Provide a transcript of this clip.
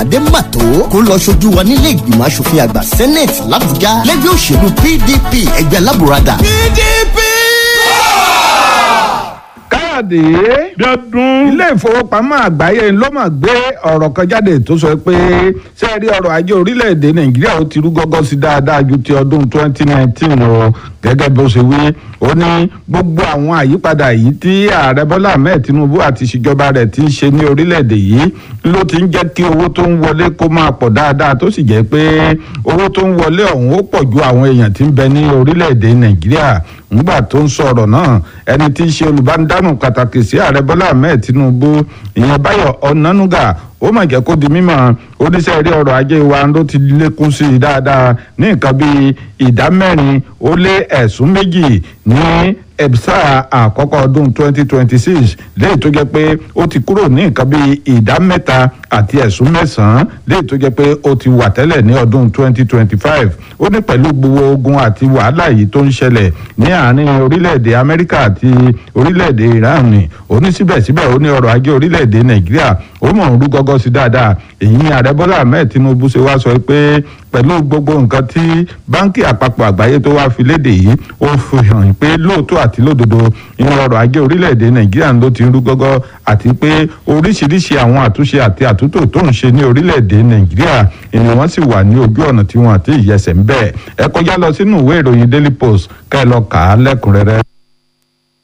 aládé màtó kó lọ ṣojú wa nílé ìgbìmọ̀ asòfin àgbà senate làbújá lẹ́gbẹ́ òṣèlú pdp ẹgbẹ́ alábùradà. pdp. káàdì dọdún. ilé ìfowópamọ́ àgbáyé ló mà gbé ọ̀rọ̀ kan jáde tó sọ pé sẹ́ẹ̀rí ọrọ̀ ajé orílẹ̀-èdè nàìjíríà ó ti rú gọ́gọ́ sí dáadáa ju ti ọdún 2019 lọ gẹ́gẹ́ bó ṣe wí ó ní gbogbo àwọn àyípadà yìí tí ààrẹ bọ́lá ahmed tinubu àti ìṣèjọba rẹ̀ ti ń ṣe ní orílẹ̀-èdè yìí ló ti ń jẹ́ kí owó tó ń wọlé kó máa pọ̀ dáadáa tó sì jẹ́ pé owó tó ń wọlé ọ̀hún ó pọ̀ ju àwọn èèyàn tí ń bẹ ní orílẹ̀-èdè nàìjíríà ńgbà tó ń sọ̀rọ̀ náà ẹni tí í ṣe olùbánidámọ̀ pàtàkì sí ààrẹ bọ́lá ahmed tinubu ìyẹn báyọ̀ ọ̀nánúgà ó mà jẹ́ kó di mímọ̀ oníṣẹ́ eré ọrọ̀ ajé wa ló ti lékún sí i dáadáa ní nǹkan bíi ìdá mẹ́rin ó lé ẹ̀sùn méjì ní ẹ̀bísà àkọ́kọ́ ọdún 2026 léyìí tó jẹ́ pé ó ti kúrò ní nǹkan bíi ìdá mẹ́ta àti ẹ̀sùn mẹ́sàn-án léyìí tó jẹ́ pé ó ti wà tẹ́lẹ̀ ní ọdún 2025 ó ní pẹ̀lú gbogbo ogun àti wàhálà yìí tó ń ṣẹlẹ̀ ní àárín orílẹ̀-èdè amẹ́ríkà àti orílẹ̀-èdè iran ni ó ní síbẹ̀síbẹ̀ ó ní ọrọ̀ ajé orílẹ̀-èdè nàìjíríà ó mọ̀ ń rú gọ́gọ́ sí dáadáa èyí ni ààrẹ bọ́lá ahmed tinubu ṣe wá sọ pé pẹ̀lú gbogbo nǹkan tí báńkì àpapọ̀ àgbáyé tó wá fi léde yìí ó fi hàn pé lóòótọ́ àti lódodo inú ọrọ̀ ajé orílẹ̀-èdè nàìjíríà ló ti ń rú gọ́gọ́ àti pé oríṣiríṣi àwọn àtúnṣe àti àtúntò tó ń ṣe ní orílẹ̀-èdè nàìjíríà ìní wọ́n sì wà ní ojú ọ̀nà tí wọ́n àti ìyẹsẹ̀ ń bẹ̀ ẹ kọjá lọ sínú ìwé ìròyìn daily post ká ẹ lọ kà á lẹ́kùnrẹ́rẹ́.